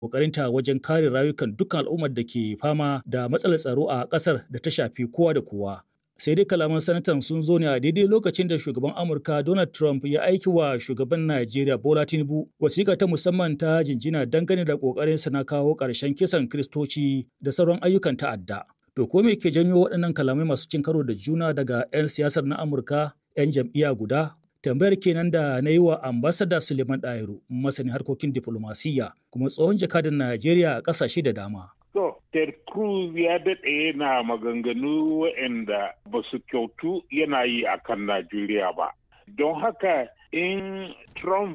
ƙoƙarinta wajen kare rayukan dukkan al'ummar da ke fama da matsalar tsaro a ƙasar da ta shafi kowa da kowa. Sai dai kalaman sanatan sun zo ne a daidai lokacin da shugaban Amurka Donald Trump ya aiki wa shugaban Najeriya Bola Tinubu wasiƙa ta musamman ta jinjina dangane da ƙoƙarinsa na kawo ƙarshen kisan Kiristoci da sauran ayyukan ta'adda. To ko me ke janyo waɗannan kalamai masu cin karo da juna daga 'yan siyasar na Amurka 'yan jam'iyya guda tambayar kenan da na yi wa ambasada suleiman ɗahiru masanin harkokin diflomasiyya kuma tsohon jakadan najeriya a ƙasashe da dama To, Ted Cruz ya daɗe yana maganganu waɗanda ba su kyautu yana yi a kan Najeriya ba. Don haka in Trump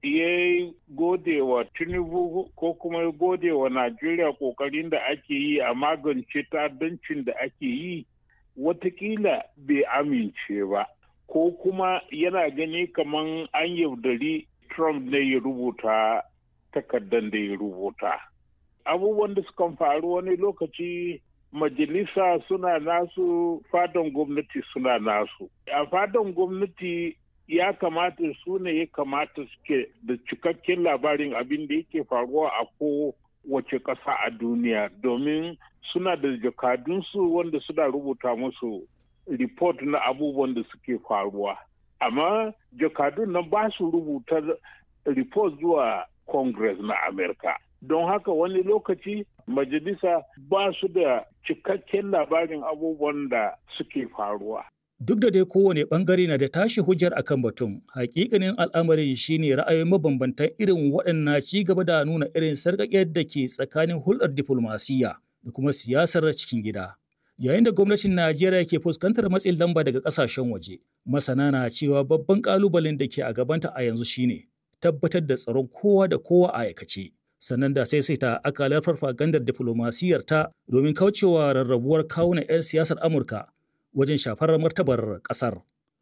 ya gode wa Tinubu ko kuma ya gode wa Najeriya ƙoƙarin da ake yi a magance ta'addancin da ake yi, watakila bai amince ba. ko kuma yana gani kaman an yaudari Trump ne ya rubuta takardar da ya rubuta. Abubuwan da sukan faru wani lokaci majalisa suna nasu fadan gwamnati suna nasu. A fadan gwamnati ya kamata su ne ya kamata suke da cikakken labarin abin da yake faruwa a ko wace ƙasa a duniya domin suna da jakadunsu wanda suna rubuta musu report na abubuwan da suke faruwa amma jakadun nan ba su rubuta report zuwa congress na america don haka wani lokaci majalisa ba su da cikakken labarin abubuwan da suke faruwa Duk da dai kowane bangare na da tashi hujjar akan batun, hakikanin al'amarin shine ra'ayoyin mabambantan irin waɗannan ci gaba da nuna irin sarƙaƙiyar da ke tsakanin hulɗar diflomasiyya da kuma siyasar cikin gida. Yayin da gwamnatin Najeriya ke fuskantar matsin lamba daga ƙasashen waje, masana na cewa babban ƙalubalen da ke a gabanta a yanzu shine tabbatar da tsaron kowa da kowa a aikace. Sannan da sai sai ta akalar farfagandar diflomasiyyar ta domin kaucewa rarrabuwar kawunan 'yan siyasar Amurka wajen shafar martabar ƙasar.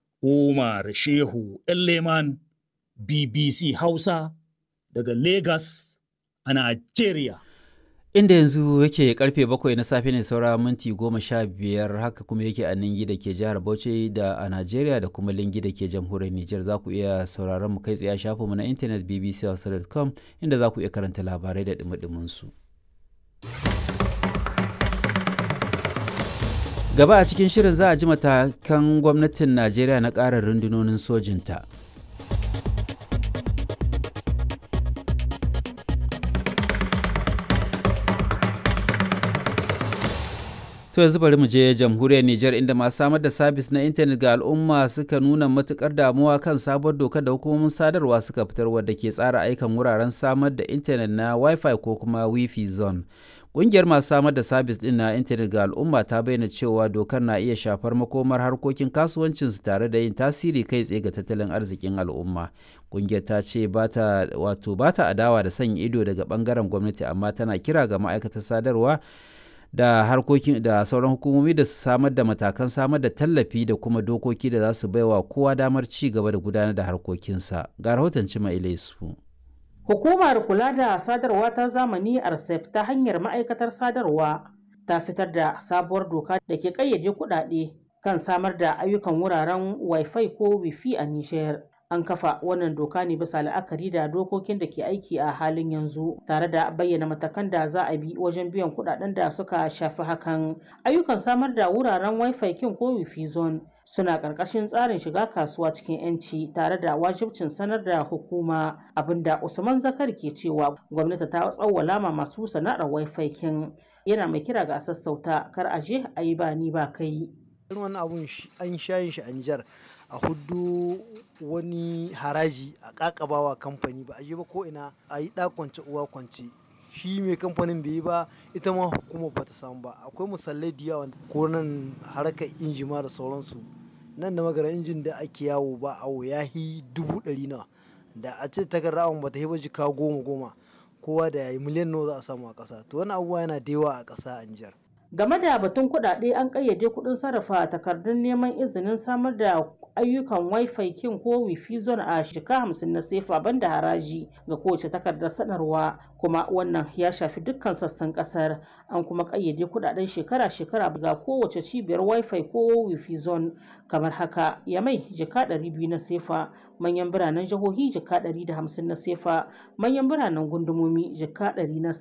Umar Shehu Leman BBC Hausa daga Lagos a Najeriya. Inda yanzu yake karfe bakwai na safe ne saura minti goma sha biyar haka kuma yake a Ningi da ke jihar Bauchi da a Najeriya da kuma Lingi da ke jamhuriyar Nijar za ku iya sauraron mu kai tsaye a shafinmu na intanet bbchausa.com inda za ku iya karanta labarai da dumi su. Gaba a cikin shirin za a ji matakan gwamnatin Najeriya na ƙara rundunonin sojinta. To yanzu bari mu je jamhuriyar Nijar inda masu samar da sabis na intanet ga al'umma suka nuna matukar damuwa kan sabuwar dokar da hukumomin sadarwa suka fitar wadda ke tsara aikan wuraren samar da intanet na Wi-Fi ko kuma Wi-Fi zone. Ƙungiyar masu samar da sabis ɗin na intanet ga al'umma ta bayyana cewa dokar na iya shafar makomar harkokin kasuwancinsu tare da yin tasiri kai tsaye ga tattalin arzikin al'umma. Ƙungiyar ta ce bata wato bata adawa da sanya ido daga ɓangaren gwamnati amma tana kira ga ma'aikatar sadarwa da harkokin da sauran hukumomi da su samar da matakan samar da tallafi da kuma dokoki da za su baiwa kowa damar ci gaba da gudanar da harkokinsa ga rahoton cima ilaisu hukumar kula da sadarwa ta zamani arsef ta hanyar ma'aikatar sadarwa ta fitar da sabuwar doka da ke kayyade kuɗaɗe kan samar da ayyukan wuraren wifi ko wifi a nishiyar an kafa wannan doka ne bisa la'akari da dokokin da ke aiki a halin yanzu tare da bayyana matakan da za a bi wajen biyan kudaden da suka shafi hakan ayyukan samar da wuraren wifi kin ko wifi zone suna ƙarƙashin tsarin shiga kasuwa cikin 'yanci tare da wajibcin sanar da hukuma abinda usman zakar ke cewa gwamnati ta tsawwala ma masu sana'ar wifi kin yana mai kira ga sassauta kar a je a yi ba ni ba kai wani abun an shayin shi a Nijar a hudu wani haraji a kakabawa kamfani ba a yi ba ko ina a yi kwance uwa kwance shi mai kamfanin bai yi ba ita ma hukumar ba ta samu ba akwai misalai da yawa ko nan harkar injima da sauransu nan da magana injin da ake yawo ba awo ya yi dubu ɗari nawa da a ce takarda awon ba ta yi ba jika goma goma kowa da ya yi miliyan nawa za a samu a ƙasa to wani abubuwa yana da yawa a ƙasa a Nijar. game da batun kuɗaɗe an ƙayyade kuɗin sarrafa takardun neman izinin samar da ayyukan wifi kin ko wifi zone a shika hamsin na sefa banda haraji ga kowace takardar sanarwa kuma wannan ya shafi dukkan sassan kasar an kuma ƙayyade kuɗaɗen shekara-shekara ga kowace cibiyar wifi ko wifi zone kamar haka yamai jika 200 na sefa manyan biranen jihohi jika 150 na sefa manyan biranen gundumomi jika 100 na